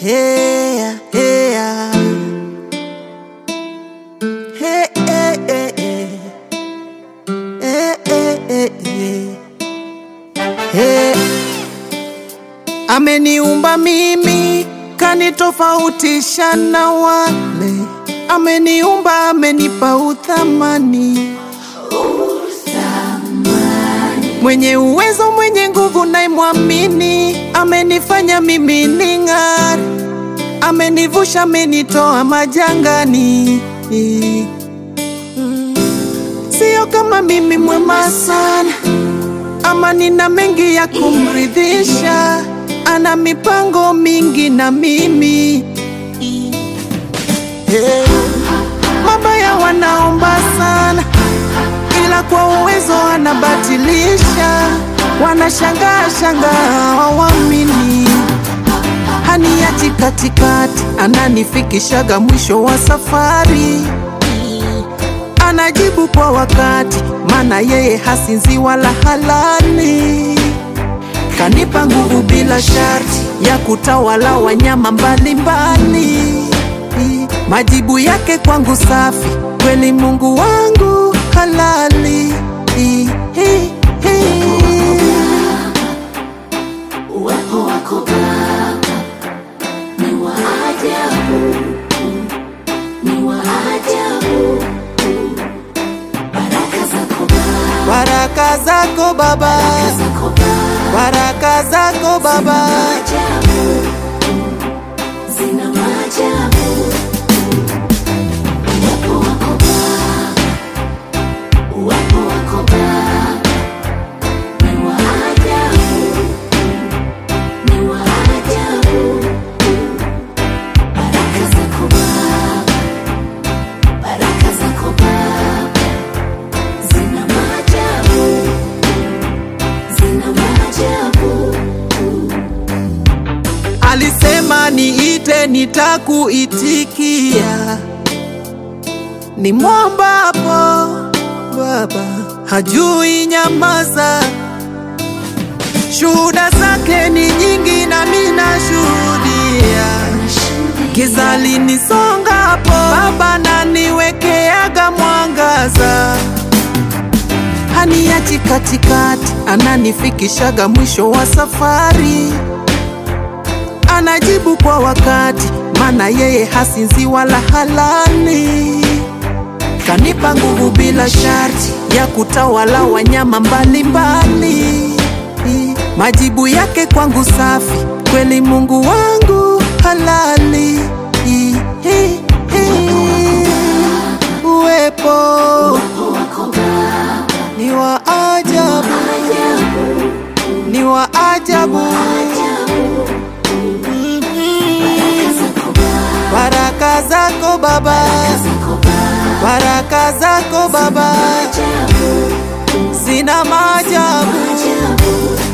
Hey, hey, hey, hey, hey, hey. Hey, hey, hey, hey. Hey. Ameniumba mimi kanitofautisha na wale, ameniumba amenipa uthamani, mwenye uwezo mwenye nguvu naimwamini, amenifanya mimi ning'are, amenivusha amenitoa majangani. Mm. Sio kama mimi mwema sana ama nina mengi ya kumridhisha, ana mipango mingi na mimi hey. Mabaya wanaomba sana, ila kwa uwezo anabatilisha, wanashangaa shangaa hawamini, haniachi katikati, ananifikishaga mwisho wa safari anajibu kwa wakati, maana yeye hasinzi wala halali. Kanipa nguvu bila sharti ya kutawala wanyama mbalimbali. Majibu yake kwangu safi, kweli Mungu wangu halali. Uwepo wako Baba ni wa ajabu, ni wa ajabu. Baraka zako Baba, Baraka zako Baba, zako Baba, baraka zako Baba, ajabu, zina maajabu. Uwepo wako Baba, uwepo wako Baba ni wa ajabu, ni wa ajabu. Baraka zako Baba, baraka zako Baba zina maajabu, zina maajabu. alisema niite, nitakuitikia. Ni mwombapo Baba hajui nyamaza, shuhuda zake ni nyingi, nami nashuhudia. Giza linisongapo, Baba naniwekeaga mwangaza, haniachi katikati, ananifikishaga mwisho wa safari, anajibu kwa wakati, maana yeye hasinzi wala halali. Kanipa nguvu bila sharti ya kutawala wanyama mbalimbali. Majibu yake kwangu safi, kweli Mungu wangu halali. Uwepo Uwepo wako Baba, ni wa ajabu, ajabu, ni wa ajabu. ajabu. Mhm. Baraka zako Baba, Baraka zako Baba, zako Baba, baraka zako Baba ajabu, zina maajabu. ajabu.